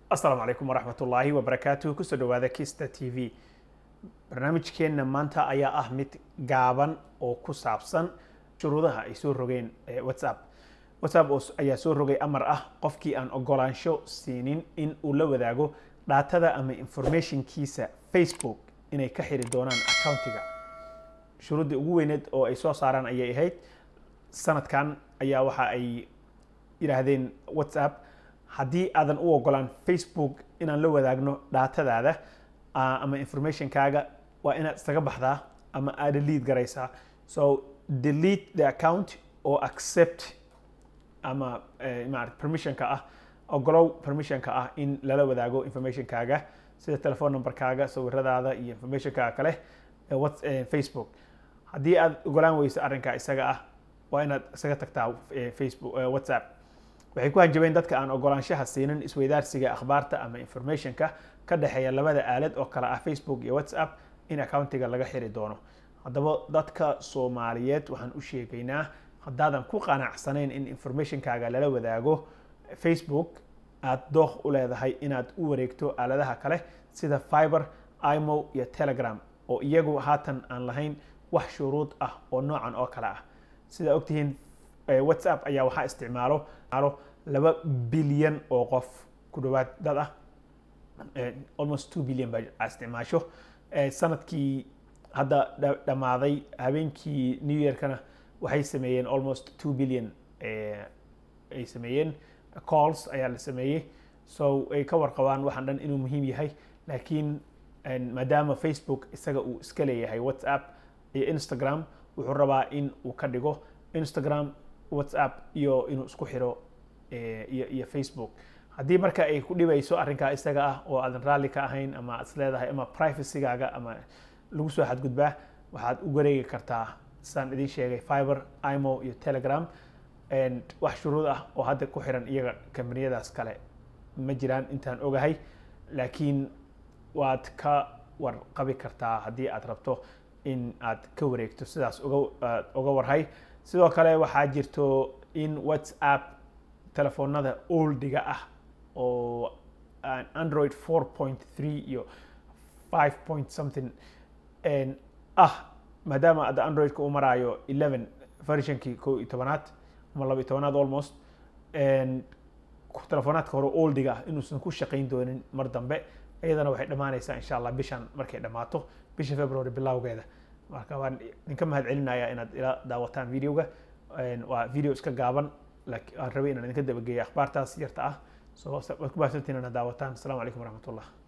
asalaamu calaykum waraxmat ullaahi wabarakaatuh kusoo dhawaada kista t v barnaamijkeenna maanta ayaa ah mid gaaban oo ku saabsan shuruudaha ay soo rogeen whatsapp whatsapp ayaa soo rogay amar ah qofkii aan ogolaansho siinin in uu la wadaago dhaatada ama informationkiisa facebook inay ka xiri doonaan accountiga shuruuddii ugu weyneed oo ay soo saaraan ayay ahayd sanadkan ayaa waxa ay yidhaahdeen whatsapp haddii aadan u ogolaan facebook inaan la wadaagno dhaatadaada ama informationkaaga waa inaad isaga baxdaa ama aad delete garaysaa so delete the account or accept ama maarata permissionka ah ogolow permissionka ah in lala wadaago informationkaaga sida telephone numberkaaga sawiradaada iyo informationkaaga kale facebook haddii aad ogolaan weyso arrinkaa isaga ah waa inaad isaga tagtaa facebook whatsapp waxay ku hanjabeen dadka aan ogolaanshaha siinin isweydaarsiga akhbaarta ama informationka ka dhexeeya labada aalad oo kale ah facebook iyo whatsapp in accountiga laga xiri doono haddaba dadka soomaaliyeed waxaan u sheegaynaa haddaadan ku qanacsanayn in informationkaaga lala wadaago facebook aad dooq u leedahay inaad u wareegto aaladaha kale sida fiber imo iyo telegram oo iyagu haatan aan lahayn wax shuruud ah oo noocan oo kale ah sidaa ogtihiin whatsapp ayaa waxaa isticmaalo laba bilyan oo qof ku dhawaad dad ah almost two billion baa isticmaasho sanadkii hadda dhammaaday habeenkii new yearkana waxay sameeyeen almost two billion ay sameeyeen calls ayaa la sameeyey so ay ka warqabaan waxaan dhan inuu muhiim yahay laakiin maadaama facebook isaga uu iska leeyahay whatsapp iyo instagram wuxuu rabaa in uu ka dhigo instagram whatsapp iyo inuu isku xiro iyo iyo facebook haddii marka ay ku dhibayso arrinkaa isaga ah oo aadan raalli ka ahayn ama is leedahay ama privacygaaga ama lagu soo xadgudbaa waxaad u wareegi kartaa sidaan idiin sheegay fiber imo iyo telegram wax shuruud ah oo hadda ku xiran iyaga kambaniyadaas kale ma jiraan intaan ogahay laakiin waad ka warqabi kartaa haddii aad rabto in aad ka wareegto sidaas uga uga warhay sidoo kale waxaa jirto in whatsapp telefoonada oldiga ah oo android four point three iyo five point something ah maadaama adda androidka uu maraayo eleven versionkii ko iyo tobanaad ama laba iyo tobanaad almost telefonaadka hore oldiga ah inuusan ku shaqayn doonin mar dambe iyadana waxay dhammaanaysaa insha allah bishan markay dhammaato bisha february bilowgeeda marka waan idinka mahad celinayaa inaad ila daawataan videoga waa video iska gaaban aan rabay inaan idinka dabageeya akhbaartaas yarta ah so waad ku baahsantiin inaad daawataan asalaamu calaykum waraxmat ullah